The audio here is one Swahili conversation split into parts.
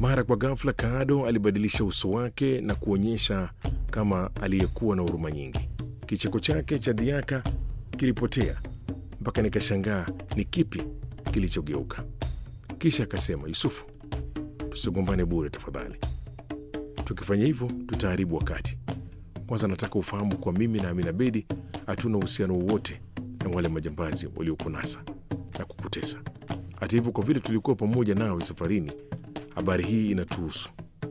Mara kwa ghafla, Kaado alibadilisha uso wake na kuonyesha kama aliyekuwa na huruma nyingi. Kicheko chake cha dhiaka kilipotea mpaka nikashangaa ni kipi kilichogeuka. Kisha akasema, Yusufu, tusigombane bure tafadhali. Tukifanya hivyo tutaharibu wakati. Kwanza nataka ufahamu kwa mimi na Amina Bedi hatuna uhusiano wowote na wale majambazi waliokunasa na kukutesa. Hata hivyo, kwa vile tulikuwa pamoja nawe safarini, habari hii inatuhusu,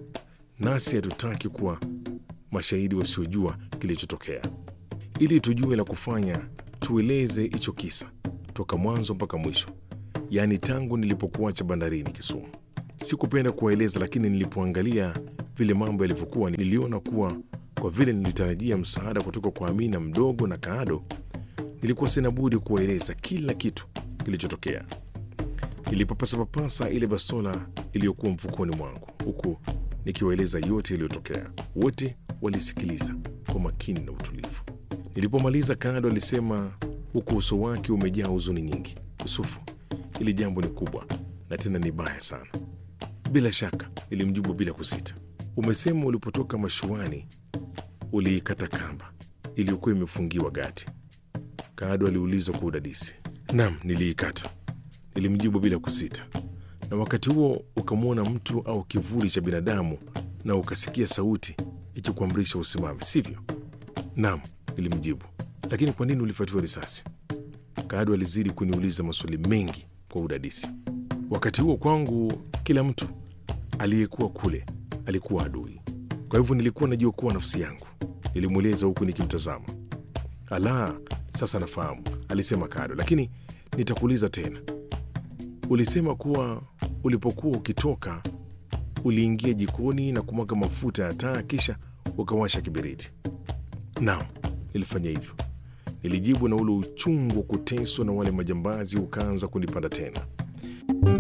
nasi hatutaki kuwa mashahidi wasiojua kilichotokea. Ili tujue la kufanya, tueleze hicho kisa toka mwanzo mpaka mwisho, yaani tangu nilipokuacha bandarini Kisumu. Sikupenda kuwaeleza, lakini nilipoangalia vile mambo yalivyokuwa, niliona kuwa kwa vile nilitarajia msaada kutoka kwa Amina mdogo na Kaado, nilikuwa sina budi kuwaeleza kila kitu kilichotokea. Nilipapasapapasa ile bastola iliyokuwa mfukoni mwangu huku nikiwaeleza yote yaliyotokea. Wote walisikiliza kwa makini na utulivu. Nilipomaliza, Kaado alisema huku uso wake umejaa huzuni nyingi, Yusufu, hili jambo ni kubwa na tena ni baya sana. Bila shaka, nilimjibu bila kusita. Umesema ulipotoka mashuani uliikata kamba iliyokuwa imefungiwa gati? Kaado aliuliza kwa udadisi. Naam, niliikata, nilimjibu bila kusita. Na wakati huo ukamwona mtu au kivuli cha binadamu na ukasikia sauti ikikuamrisha usimame, sivyo? Naam, nilimjibu. Lakini kwa nini ulifatiwa risasi? Kaado alizidi kuniuliza maswali mengi kwa udadisi. Wakati huo kwangu, kila mtu aliyekuwa kule alikuwa adui, kwa hivyo nilikuwa najiokoa nafsi yangu, nilimweleza huku nikimtazama. Ala, sasa nafahamu, alisema Kaado, lakini nitakuuliza tena. Ulisema kuwa ulipokuwa ukitoka uliingia jikoni na kumwaga mafuta ya taa kisha ukawasha kiberiti? Naam, nilifanya hivyo, nilijibu, na ule uchungu wa kuteswa na wale majambazi ukaanza kunipanda tena.